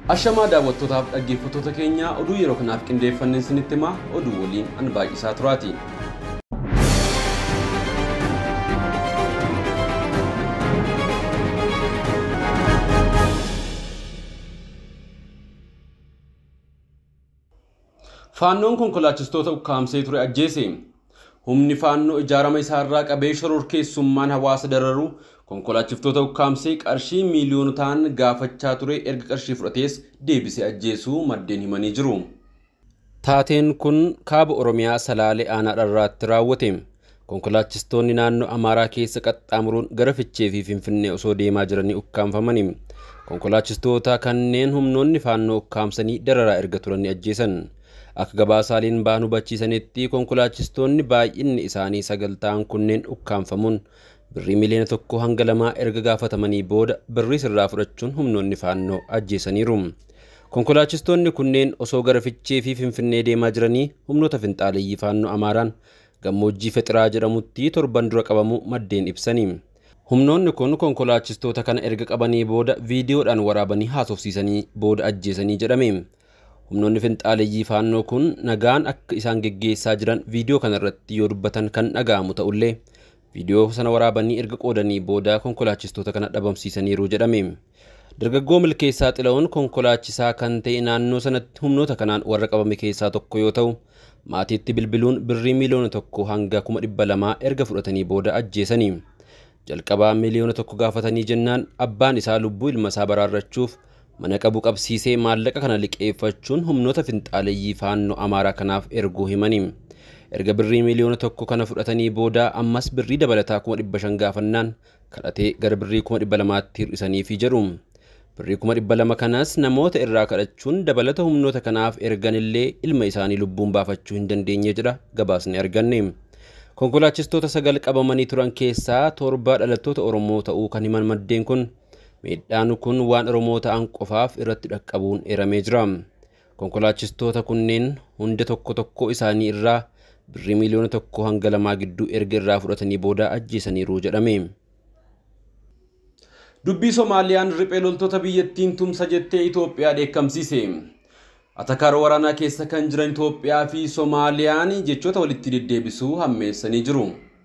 Ashamaa daawwattootaaf dhaggeeffattoota keenya oduu yeroo kanaaf qindeeffannee isinitti himaa oduu waliin an baay'isaa turaati. Faannoon konkolaachistoota ukkaamsee ture ajjeese. Humni faannoo ijaarama isaarraa qabee shororkeessummaan hawaasa dararu konkolaachistoota ukkaamsee qarshii miiliyoonotaan gaafachaa ture erga qarshii fudhatees deebisee ajjeesuu maddeen himanii jiru. Taateen kun kaaba Oromiyaa Salaalee Aanaa Dharraatti raawwate. Konkolaachistoonni naannoo Amaaraa keessa qaxxaamuruun gara Fichee fi Finfinnee osoo deemaa jiranii ukkaamfamani. Konkolaachistoota kanneen humnoonni faannoo ukkaamsanii dararaa erga turanii ajjeesan. Akka gabaasaaleen ba'an hubachiisanitti konkolaachistoonni baay'inni isaanii sagal ta'an kunneen ukkaamfamuun birrii miliyoona tokko hanga lamaa erga gaafatamanii booda birrii sirraa fudhachuun humnoonni faannoo ajjeesaniiru. Konkolaachistoonni kunneen osoo gara Fichee fi Finfinnee deemaa jiranii humnoota finxaaleeyyii faannoo Amaaraan gammoojjii Fexiraa jedhamutti torban dura qabamu maddeen ibsani. Humnoonni kun konkolaachistoota kana erga qabanii booda viidiyoodhaan waraabanii haasofsiisanii booda ajjeesanii jedhame. Humnoonni finxaaleeyyii faannoo kun nagaan akka isaan geggeessaa jiran viidiyoo kanarratti yoo dubbatan kan dhaga'amu ta'ullee viidiyoo sana waraabanii erga qoodanii booda konkolaachistoota kana dhabamsiisaniiru jedhame. Dargaggoo milkeessaa xila'uun konkolaachisaa kan ta'e naannoo sanatti humnoota kanaan warra qabame keessaa tokko yoo ta'u maatiitti bilbiluun birrii miliyoona tokko hanga kuma dhibba lamaa erga fudhatanii booda ajjeesanii. Jalqabaa miliyoona tokko gaafatanii jennaan abbaan isaa lubbuu ilma isaa baraarrachuuf mana qabu qabsiisee maallaqa kana liqeeffachuun humnoota finxaaleeyyii faannoo amaaraa kanaaf erguu himani. Erga birrii miliyoona tokko kana fudhatanii booda ammas birrii dabalataa kuma dhibba shan gaafannaan kadhatee gara birrii kuma dhibba lamaatti hir'isaniifi jedhu. Birrii kuma dhibba lama kanas namoota irraa kadhachuun dabalata humnoota kanaaf erganillee ilma isaanii lubbuun baafachuu hin dandeenye jedha gabaasni arganne. Konkolaachistoota sagal qabamanii turan keessaa torba dhalattoota Oromoo ta'uu kan himan maddeen kun miidhaan kun waan Oromoo ta'an qofaaf irratti dhaqqabuun eeramee jira. Konkolaachistoota kunneen hunda tokko tokko isaanii irraa birrii miliyoona tokko hanga lamaa gidduu erga irraa fudhatanii booda ajjeesaniiru jedhame. Dubbii Somaaliyaan riphee loltoota biyyattiin tumsa jettee Itoophiyaa dheekkamsiise. Atakaara waraanaa keessa kan jiran Itoophiyaa fi Somaaliyaan jechoota walitti deddeebisuu hammeessanii jiru.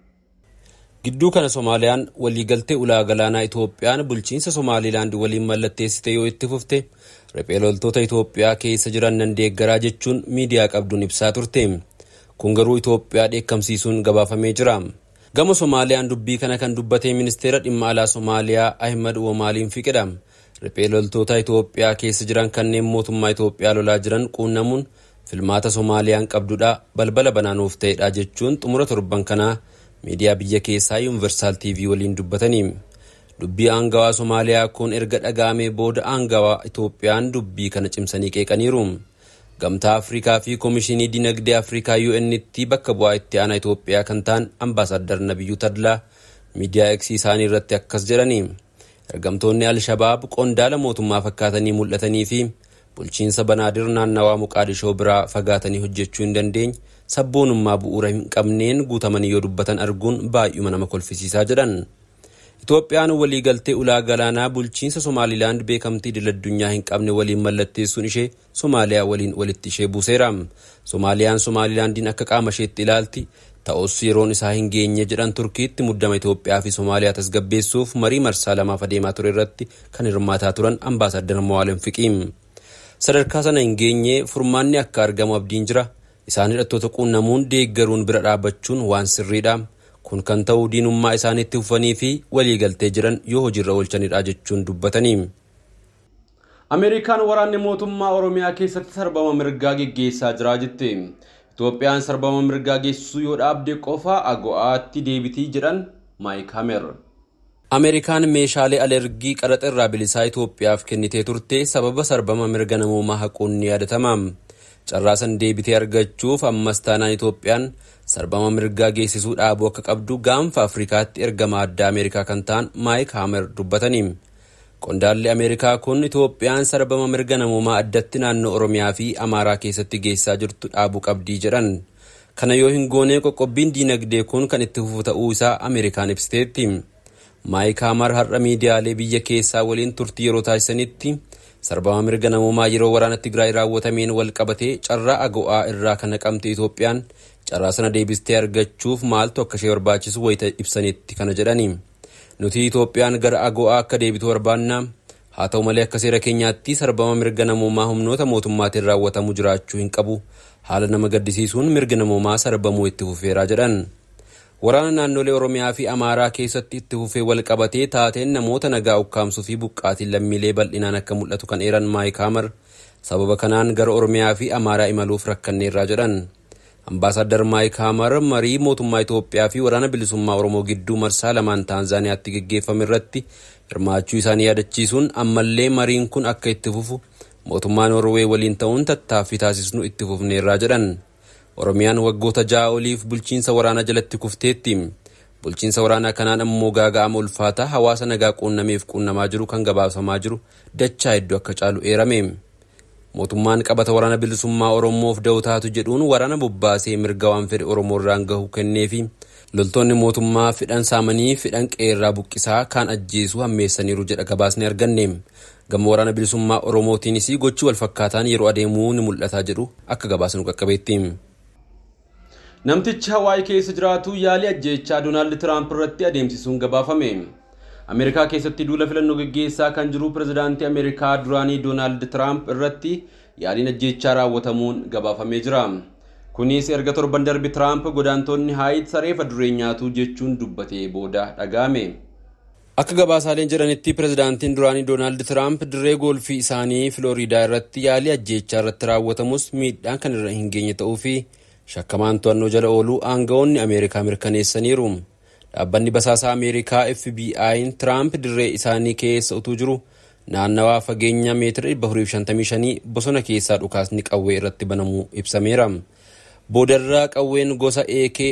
Gidduu kana Somaaliyaan waliigaltee ulaa galaanaa Itoophiyaan bulchiinsa Somaalilaand waliin mallatteessite yoo itti fufte riphee loltoota Itoophiyaa keessa jiran nan deeggaraa jechuun miidiyaa qabduun ibsaa turte. Kun garuu Itoophiyaa dheekkamsiisuun gabaafamee jira. Gama Somaaliyaan dubbii kana kan dubbate ministeera dhimma alaa Somaaliyaa Ahmad Womaaliin fiqedha. Riphee loltoota Itoophiyaa keessa jiran kanneen mootummaa Itoophiyaa lolaa jiran quunnamuun filmaata Somaaliyaan qabdudha balbala banaanuuf ta'edha jechuun xumura torban kanaa miidiyaa biyya keessaa yuunivarsaal TV waliin dubbatanii. Dubbii aangawaa Somaaliyaa kun erga dhaga'amee booda aangawaa Itoophiyaan dubbii kana cimsanii qeeqaniiru. Gamtaa Afrikaa fi Koomishinii Dinagdee Afrikaa UN'tti bakka bu'aa itti aanaa Itoophiyaa kan ta'an Ambaasaddar Nabiyyuu Tadlaa miidiyaa Eksii isaanii irratti akkas jedhani. Ergamtoonni Alshabaab qondaala mootummaa fakkaatanii mul'atanii fi bulchiinsa banaadir naannawaa Muqaadishoo biraa fagaatanii hojjechuu hin dandeenye sabboonummaa bu'uura hin qabneen guutamanii yoo dubbatan arguun baay'uma nama kolfisiisaa jedhan. Itoophiyaan waliigaltee ulaa galaanaa bulchiinsa Somaalilaand beekamtii idil-addunyaa hin qabne waliin mallatteessuun ishee Somaaliyaa waliin walitti ishee buuseera. Somaaliyaan Somaalilaandiin akka qaama isheetti ilaalti. Ta'us yeroon isaa hin geenye jedhan Turkiitti muddama Itoophiyaa fi Somaaliyaa tasgabbeessuuf marii marsaa lamaaf adeemaa ture irratti kan hirmaataa turan Ambaasaddar Mawaalem Fiqiim. Sadarkaa sana hin geenye furmaanni akka argamu abdiin jira. Isaan hidhattoota quunnamuun deeggaruun bira dhaabbachuun waan sirriidha. Kun kan ta'u diinummaa isaaniitti fufanii fi waliigaltee jiran yoo hojiirra oolchanidha jechuun dubbatanii. Ameerikaan waraanni mootummaa Oromiyaa keessatti sarbama mirgaa geggeessaa jira jette. Itoophiyaan sarbama mirgaa geessisuu yoo dhaabde qofa ago'aatti deebitii jedhan Maayik Hamer. Ameerikaan meeshaalee alergii qaraxa irraa bilisaa Itoophiyaaf kennitee turte sababa sarbama mirga namoomaa haquun ni yaadatama. Carraasan deebitee argachuuf ammas taanaan Itoophiyaan sarbama mirgaa geessisuu dhaabuu akka qabdu gaanfa Afrikaatti ergama addaa Ameerikaa kan ta'an Maayik Hamer dubbatanii. Qondaalli Ameerikaa kun Itoophiyaan sarbama mirga namoomaa addatti naannoo Oromiyaa fi Amaaraa keessatti geessaa jirtu dhaabuu qabdii jedhan. Kana yoo hin goonee qoqqobbiin diinagdee kun kan itti fufu ta'uu isaa Ameerikaan ibsiteetti. Maayik Hamer har'a miidiyaalee biyya keessaa waliin turtii yeroo taasisanitti sarbama mirga namoomaa yeroo waraana Tigraay raawwatameen wal qabatee carraa ago'aa irraa kan naqamte Itoophiyaan carraa sana deebistee argachuuf maaltu akka ishee barbaachisu wayita ibsanitti kana jedhani. Nuti Itoophiyaan gara ago'aa akka deebitu barbaanna. Haa ta'u malee akka seera keenyaatti sarbama mirga namoomaa humnoota mootummaatiin raawwatamu jiraachuu hin qabu. Haala nama gaddisiisuun mirga namoomaa sarbamuu itti fufeeraa jedhan. Waraana naannolee Oromiyaa fi Amaaraa keessatti itti fufee wal qabatee taateen namoota nagaa ukkaamsuu fi buqqaatiin lammiilee bal'inaan akka mul'atu kan eeran Maayik Haamar sababa kanaan gara Oromiyaa fi Amaaraa imaluuf rakkanneerraa jedhan. Ambaasaddar Maayik Haamar marii mootummaa Itoophiyaa fi waraana bilisummaa Oromoo gidduu marsaa lamaan Taanzaaniyaatti geggeeffame irratti hirmaachuu isaanii yaadachiisuun ammallee mariin kun akka itti fufu mootummaa Noorwee waliin ta'uun tattaaffii taasisnu itti fufneerraa jedhan. Oromiyaan waggoota ja'a oliif bulchiinsa waraanaa jalatti kufteetti. Bulchiinsa waraanaa kanaan ammoo gaaga'ama ulfaataa hawaasa nagaa quunnameef quunnamaa jiru kan gabaasamaa jiru dachaa hedduu akka caalu eerame. Mootummaan qabata waraana bilisummaa Oromoof da'oo jedhuun waraana bobbaasee mirga waan fedhe Oromoo irraan gahu kenneefi loltoonni mootummaa fidhan saamanii fidhan qeerraa buqqisaa kaan ajjeesuu hammeessaniiru jedha gabaasni arganne. Gama waraana bilisummaa Oromootiinis gochi wal fakkaataan yeroo adeemuu ni mul'ataa jedhu akka gabaasnu qaqqabeetti. Namtichi Hawaii keessa jiraatu yaalii ajjeechaa Doonaald Tiraamp irratti adeemsisuun gabaafame. Ameerikaa keessatti duula filannoo gaggeessaa kan jiru pirezidaantii Ameerikaa duraanii Doonaald Tiraamp irratti yaaliin ajjeechaa raawwatamuun gabaafamee jira. Kunis erga torban darbe Tiraamp godaantonni haayit sareefa duree nyaatu jechuun dubbatee booda dhaga'ame. Akka gabaasaaleen jedhanitti pirezidaantiin duraanii Doonaald Tiraamp dirree goolfii isaanii Filooriidaa irratti yaalii ajjeechaa irratti raawwatamus miidhaan kan irra hin geenye ta'uu fi shakkamaan to'annoo jala ooluu aangawoonni Ameerikaa mirkaneessaniiru. Dhaabbanni basaasaa Ameerikaa FBI'n Tiraamp dirree isaanii keessa utuu jiru naannawaa fageenya meetira 455 bosona keessaa dhukaasni qawwee irratti banamuu ibsameera. Boodarraa qawween gosa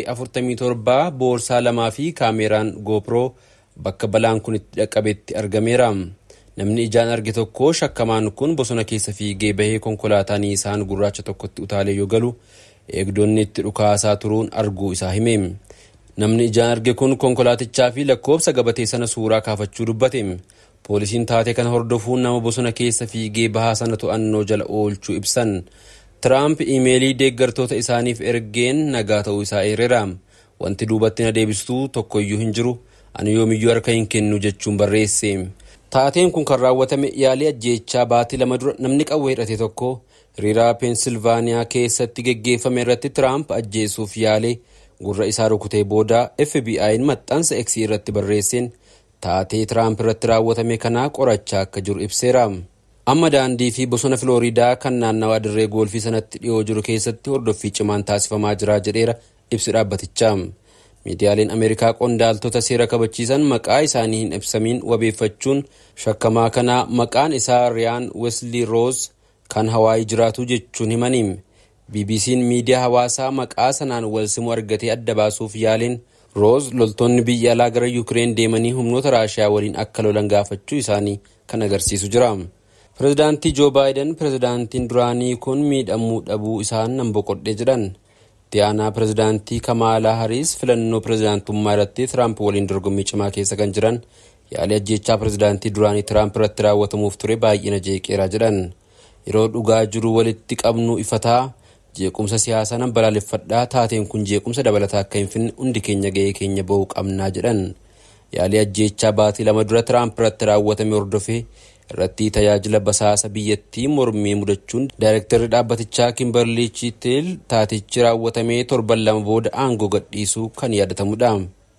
AK-47 boorsaa lamaa fi kaameeraan GoPro bakka balaan kun itti dhaqqabetti argameera. Namni ijaan arge tokko shakkamaan kun bosona keessa fiigee bahee konkolaataa isaan gurraacha tokkotti utaalee yoo galu eegdonni itti dhukaasaa turuun arguu isaa hime. Namni ijaan arge kun konkolaatichaa fi lakkoofsa gabatee sana suuraa kaafachuu dubbate. Poolisiin taatee kana hordofuun nama bosona keessa fiigee bahaa sana to'annoo jala oolchuu ibsan. Tiraamp iimeelii deeggartoota isaaniif ergeen nagaa ta'uu isaa eereera. Wanti duubatti na deebistuu tokkoyyuu hin jiru. Ani yoomiyyuu harka hin kennu jechuun barreesse. Taateen kun kan raawwatame yaalii ajjeechaa baatii lama dura namni qawwee hidhate tokko hiriiraa peensilvaaniyaa keessatti geggeeffame irratti Tiraamp ajjeesuuf yaale gurra isaa rukutee booda FBI'n maxxansa X irratti barreesseen taatee Tiraamp irratti raawwatame kanaa qorachaa akka jiru ibseera. Amma daandii fi bosona Filooriidaa kan naannawaa dirree goolfii sanatti dhiyoo jiru keessatti hordoffii cimaan taasifamaa jira jedheera ibsi dhaabbatichaa. Miidiyaaleen Ameerikaa qondaaltota seera kabachiisan maqaa isaanii hin ibsamiin wabeeffachuun shakkamaa kanaa maqaan isaa Riyaan Wesley Rose kan Hawaayii jiraatu jechuun himaniim. BBC'n miidiyaa hawaasaa maqaa sanaan wal simuu argatee adda baasuuf yaaliin Rose loltoonni biyya alaa gara Yuukireen deemanii humnoota Raashiyaa waliin akka lolan gaafachuu isaanii kan agarsiisu jira. Pireezidaantii Joo Baayiden pireezidaantiin duraanii kun miidhamuu dhabuu isaan nan boqodhee jedhan. Diyaanaa pireezidaantii Kamaalaa Hariis filannoo pireezidaantummaa irratti Tiraamp waliin dorgommii cimaa keessa kan jiran yaalii ajjeechaa pireezidaantii duraanii Tiraamp irratti raawwatamuuf ture baay'ina jeeqeera jedhan. Yeroo dhugaa jiru walitti qabnu ifataa jeequmsa siyaasaa nan balaaleffadhaa taateen kun jeequmsa dabalataa akka hin finne hundi keenya ga'ee keenya ba'uu qabnaa jedhan. Yaalii ajjeechaa baatii lama dura Tiraamp irratti raawwatame hordofee irratti tajaajila basaasa biyyattii mormii mudachuun daayirektarri dhaabbatichaa kimberlii chiitil taatichi raawwatamee torban lama booda aangoo gadhiisuu kan yaadatamudha.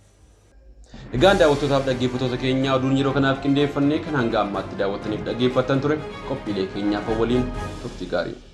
Egaan daawwattootaaf dhaggeeffattoota keenya oduun yeroo kanaaf qindeeffannee kan hanga ammaatti daawwattaniif dhaggeeffattan ture qophiilee keenyaaf waliin turtii gaarii.